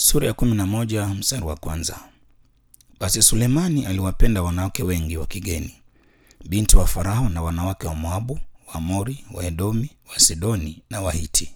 Sura ya kumi na moja mstari wa kwanza. Basi Sulemani aliwapenda wanawake wengi wa kigeni, binti wa Farao na wanawake wa Moabu, wa Amori, wa Edomi, wa Sidoni na Wahiti.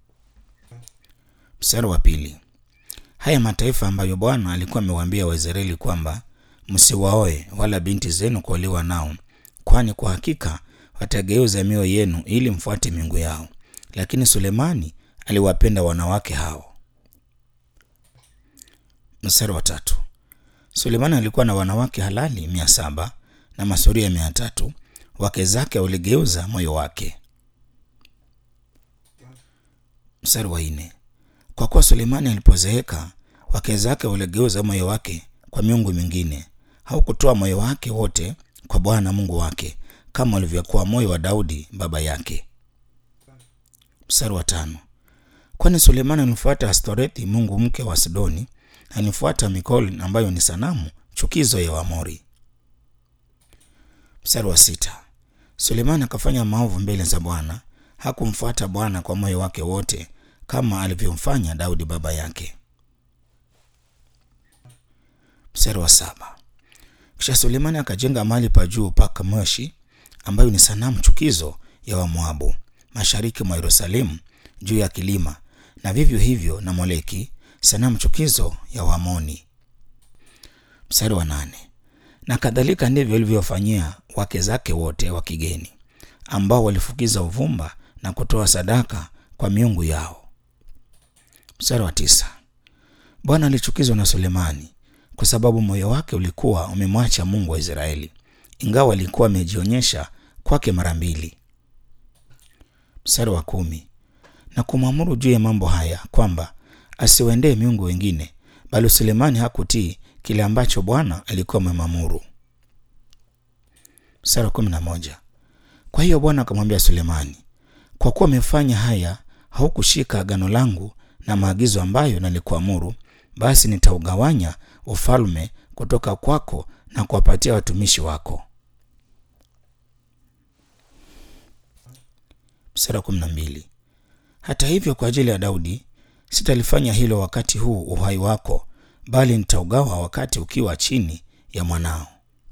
Mstari wa pili. Haya mataifa ambayo Bwana alikuwa amewaambia Waisraeli kwamba msiwaoe wala binti zenu kuolewa nao, kwani kwa hakika watageuza mioyo yenu ili mfuate miungu yao. Lakini Sulemani aliwapenda wanawake hao. Mstari wa tatu. Sulemani alikuwa na wanawake halali mia saba na masuria mia tatu. Wake zake waligeuza moyo wake. Mstari wa nne. Kwa kuwa Sulemani alipozeeka, wake zake waligeuza moyo wake kwa miungu mingine, haukutoa moyo wake wote kwa Bwana Mungu wake kama ulivyokuwa moyo wa Daudi baba yake. Mstari wa tano. Kwani Sulemani alimfuata Astorethi mungu mke wa Sidoni, alifuata Mikoli ambayo ni sanamu chukizo ya Waamori. Mstari wa sita. Sulemani akafanya maovu mbele za Bwana, hakumfuata Bwana kwa moyo wake wote kama alivyomfanya Daudi baba yake. Mstari wa saba. Kisha Sulemani akajenga mahali pa juu pa Kamoshi ambayo ni sanamu chukizo ya Wamoabu mashariki mwa Yerusalemu juu ya kilima, na vivyo hivyo na Moleki sanamu chukizo ya Waamoni. Mstari wa nane. Na kadhalika ndivyo alivyofanyia wake zake wote wa kigeni ambao walifukiza uvumba na kutoa sadaka kwa miungu yao. Mstari wa tisa. Bwana alichukizwa na Sulemani kwa sababu moyo wake ulikuwa umemwacha Mungu wa Israeli, ingawa alikuwa amejionyesha kwake mara mbili. Mstari wa kumi. Na kumwamuru juu ya mambo haya kwamba asiwaendee miungu wengine, bali Sulemani hakutii kile ambacho Bwana alikuwa amemwamuru. Mstari wa kumi na moja. Kwa hiyo Bwana akamwambia Sulemani, kwa kuwa umefanya haya, haukushika agano langu na maagizo ambayo nalikuamuru, basi nitaugawanya ufalme kutoka kwako na kuwapatia watumishi wako. Mstari wa kumi na mbili. Hata hivyo kwa ajili ya Daudi sitalifanya hilo wakati huu uhai wako, bali nitaugawa wakati ukiwa chini ya mwanao.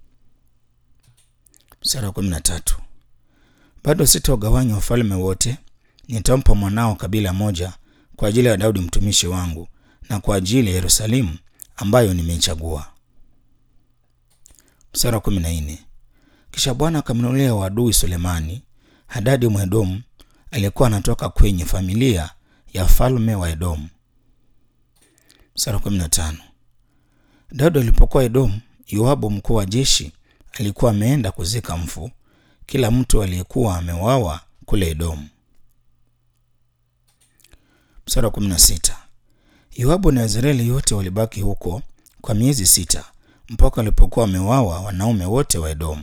Mstari wa kumi na tatu. Bado sitaugawanya ufalme wote, nitampa mwanao kabila moja kwa ajili ya Daudi mtumishi wangu na kwa ajili ya Yerusalemu ambayo nimeichagua. Mstari wa kumi na nne. Kisha Bwana akamnunulia wadui Sulemani Hadadi Mwedomu aliyekuwa anatoka kwenye familia ya falme wa Edomu. Mstari wa kumi na tano. Daudi alipokuwa Edomu, Yoabu mkuu wa jeshi alikuwa ameenda kuzika mfu kila mtu aliyekuwa ameuawa kule Edomu. Mstari wa kumi na sita. Yoabu na Israeli yote walibaki huko kwa miezi sita mpaka walipokuwa wameuawa wanaume wote wa Edomu.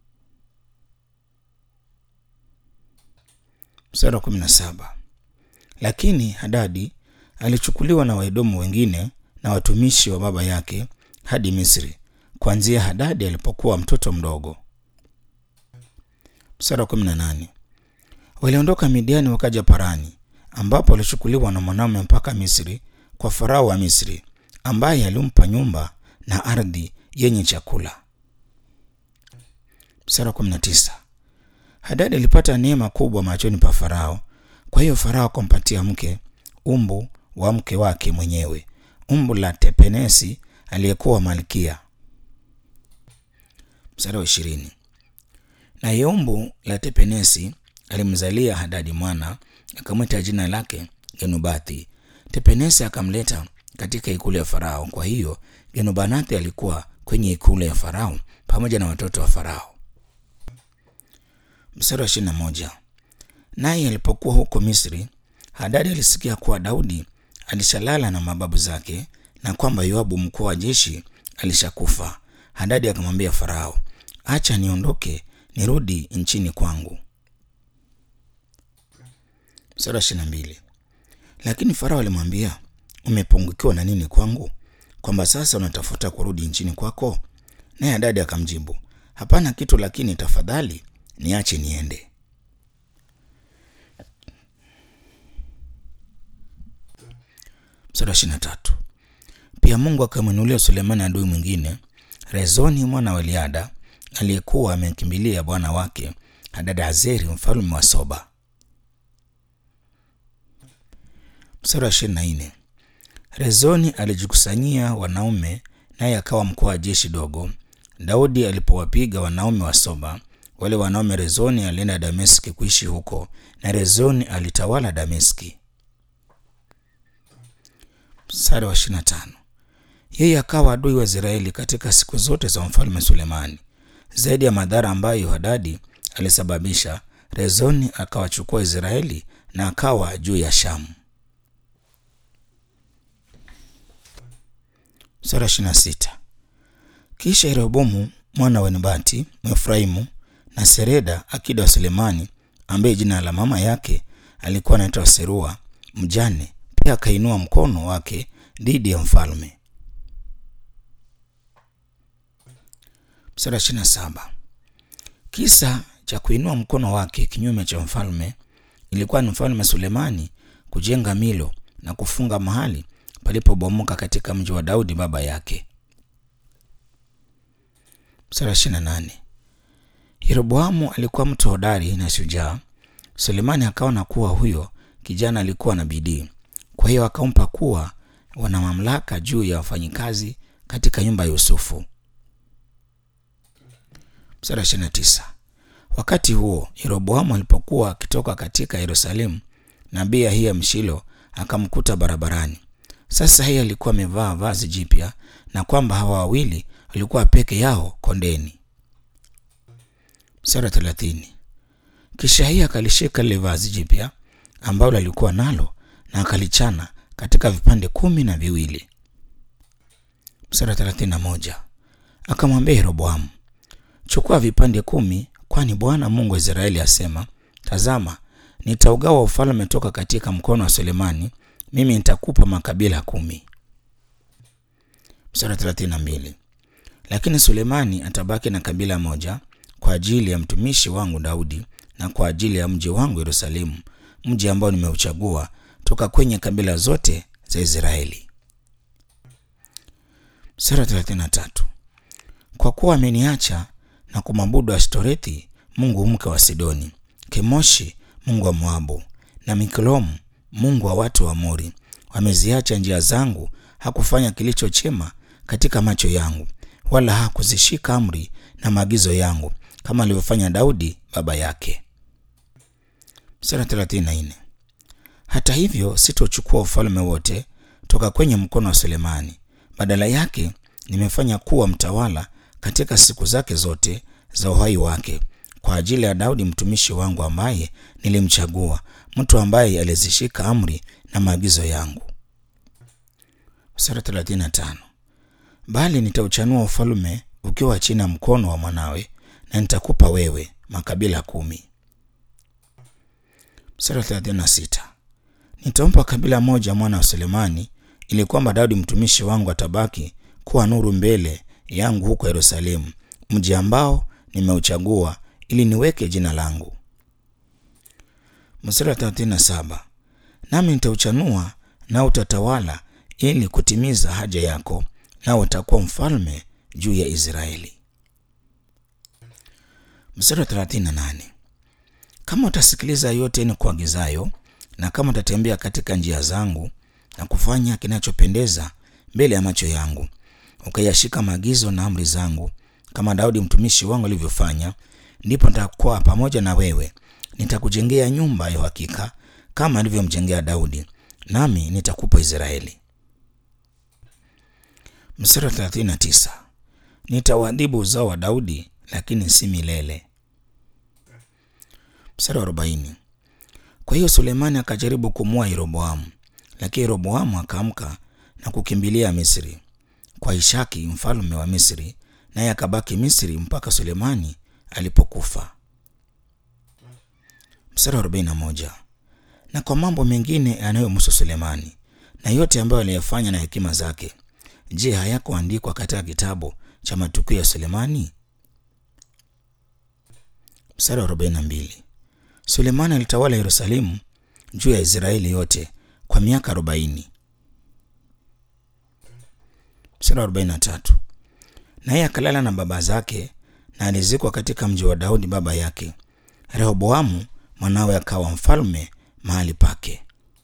Mstari wa kumi na saba. Lakini Hadadi alichukuliwa na Waedomu wengine na watumishi wa baba yake hadi Misri, kuanzia Hadadi alipokuwa mtoto mdogo. Mstari wa kumi na nane. Waliondoka Midiani wakaja Parani, ambapo walichukuliwa na mwanaume mpaka Misri kwa Farao wa Misri, ambaye alimpa nyumba na ardhi yenye chakula. Mstari wa kumi na tisa. Hadadi alipata neema kubwa machoni pa Farao. Kwa hiyo Farao akampatia mke umbu wa mke wake mwenyewe, umbu la Tepenesi aliyekuwa malkia. Mstari wa ishirini. Naye umbu la Tepenesi alimzalia Hadadi mwana, akamwita jina lake Genubathi. Tepenesi akamleta katika ikulu ya Farao. Kwa hiyo Genubanathi alikuwa kwenye ikulu ya Farao pamoja na watoto wa Farao. Mstari wa ishirini na moja. Naye alipokuwa huko Misri, Hadadi alisikia kuwa Daudi alishalala na mababu zake na kwamba Yoabu mkuu wa jeshi alishakufa. Hadadi akamwambia Farao, acha niondoke nirudi nchini kwangu. Mstari wa ishirini na mbili. Lakini Farao alimwambia, umepungukiwa na nini kwangu, kwamba sasa unatafuta kurudi nchini kwako? Naye Hadadi akamjibu, hapana kitu, lakini tafadhali niache niende. Mstari wa ishirini na tatu. Pia Mungu akamwinulia Sulemani adui mwingine, Rezoni mwana wa Eliada, aliyekuwa amekimbilia bwana wake Hadadazeri mfalme wa Soba. Mstari wa ishirini na nne. Rezoni alijikusanyia wanaume, naye akawa mkuu wa jeshi dogo. Daudi alipowapiga wanaume wa Soba, wale wanaume Rezoni alienda Dameski kuishi huko, na Rezoni alitawala Dameski. Mstari wa ishirini na tano. Yeye akawa adui wa Israeli katika siku zote za mfalme Sulemani. Zaidi ya madhara ambayo Hadadi alisababisha, Rezoni akawachukua Israeli na akawa juu ya Shamu. Sura ishirini na sita. Kisha Yerobomu mwana wa Nebati Mwefraimu na Sereda akida wa Sulemani, ambaye jina la mama yake alikuwa anaitwa Serua mjane, pia akainua mkono wake dhidi ya mfalme. Sura ishirini na saba. Kisa cha kuinua mkono wake kinyume cha mfalme ilikuwa ni mfalme Sulemani kujenga Milo na kufunga mahali palipobomoka katika mji wa Daudi baba yake. Sura ishirini na nane. Yeroboamu alikuwa mtu hodari na shujaa. Sulemani akaona kuwa huyo kijana alikuwa na bidii, kwa hiyo akampa kuwa wana mamlaka juu ya wafanyikazi katika nyumba ya Yusufu. Sura ishirini na tisa. Wakati huo Yeroboamu alipokuwa akitoka katika Yerusalemu, nabii Ahiya Mshilo akamkuta barabarani. Sasa yeye alikuwa amevaa vazi jipya na kwamba hawa wawili walikuwa peke yao kondeni. Sura thelathini. Kisha Ahiya akalishika lile vazi jipya ambalo alikuwa nalo na akalichana katika vipande kumi na viwili. Sura thelathini na moja. Akamwambia Yeroboamu, chukua vipande kumi, kwani Bwana Mungu wa Israeli asema, tazama, nitaugawa ufalme toka katika mkono wa Sulemani mimi nitakupa makabila kumi. Mstari thelathini na mbili. Lakini Sulemani atabaki na kabila moja kwa ajili ya mtumishi wangu Daudi na kwa ajili ya mji wangu Yerusalemu, mji ambao nimeuchagua toka kwenye kabila zote za Israeli. Mstari thelathini na tatu. Kwa kuwa ameniacha na kumwabudu Ashtorethi mungu mke wa Sidoni, Kemoshi mungu wa Moabu na Miklomu mungu wa watu wa Amori. Wameziacha njia zangu, hakufanya kilicho chema katika macho yangu, wala hakuzishika amri na maagizo yangu kama alivyofanya Daudi baba yake. Mstari thelathini na nne. Hata hivyo sitochukua ufalme wote toka kwenye mkono wa Sulemani, badala yake nimefanya kuwa mtawala katika siku zake zote za uhai wake kwa ajili ya Daudi mtumishi wangu ambaye nilimchagua, mtu ambaye alizishika amri na maagizo yangu. Sura 35. Bali nitauchanua ufalme ukiwa chini ya mkono wa mwanawe na nitakupa wewe makabila kumi. Sura 36. Nitampa kabila moja mwana wa Sulemani ili kwamba Daudi mtumishi wangu atabaki kuwa nuru mbele yangu huko Yerusalemu, mji ambao nimeuchagua ili niweke jina langu. Mstari wa 37. Nami nitauchanua na utatawala ili kutimiza haja yako, nao utakuwa mfalme juu ya Israeli. Mstari wa 38. Kama utasikiliza yote ni kuagizayo, na kama utatembea katika njia zangu na kufanya kinachopendeza mbele ya macho yangu, ukayashika maagizo na amri zangu kama Daudi mtumishi wangu alivyofanya, ndipo nitakuwa pamoja na wewe, nitakujengea nyumba ya uhakika kama alivyomjengea Daudi, nami nitakupa Israeli. Mstari wa 39. Nitawaadhibu uzao wa Daudi, lakini si milele. Mstari wa 40. Kwa hiyo Sulemani akajaribu kumua Yeroboamu, lakini Yeroboamu akaamka na kukimbilia Misri kwa Ishaki mfalme wa Misri, naye akabaki Misri mpaka Sulemani alipokufa. Mstari wa 41. Na kwa mambo mengine yanayomhusu Sulemani na yote ambayo aliyafanya na hekima zake, je, hayakuandikwa katika kitabu cha matukio ya Sulemani? Mstari wa 42. Sulemani alitawala Yerusalemu juu ya Israeli yote kwa miaka arobaini. Mstari wa 43. Naye akalala na baba zake na alizikwa katika mji wa Daudi baba yake. Rehoboamu mwanawe akawa mfalme mahali pake.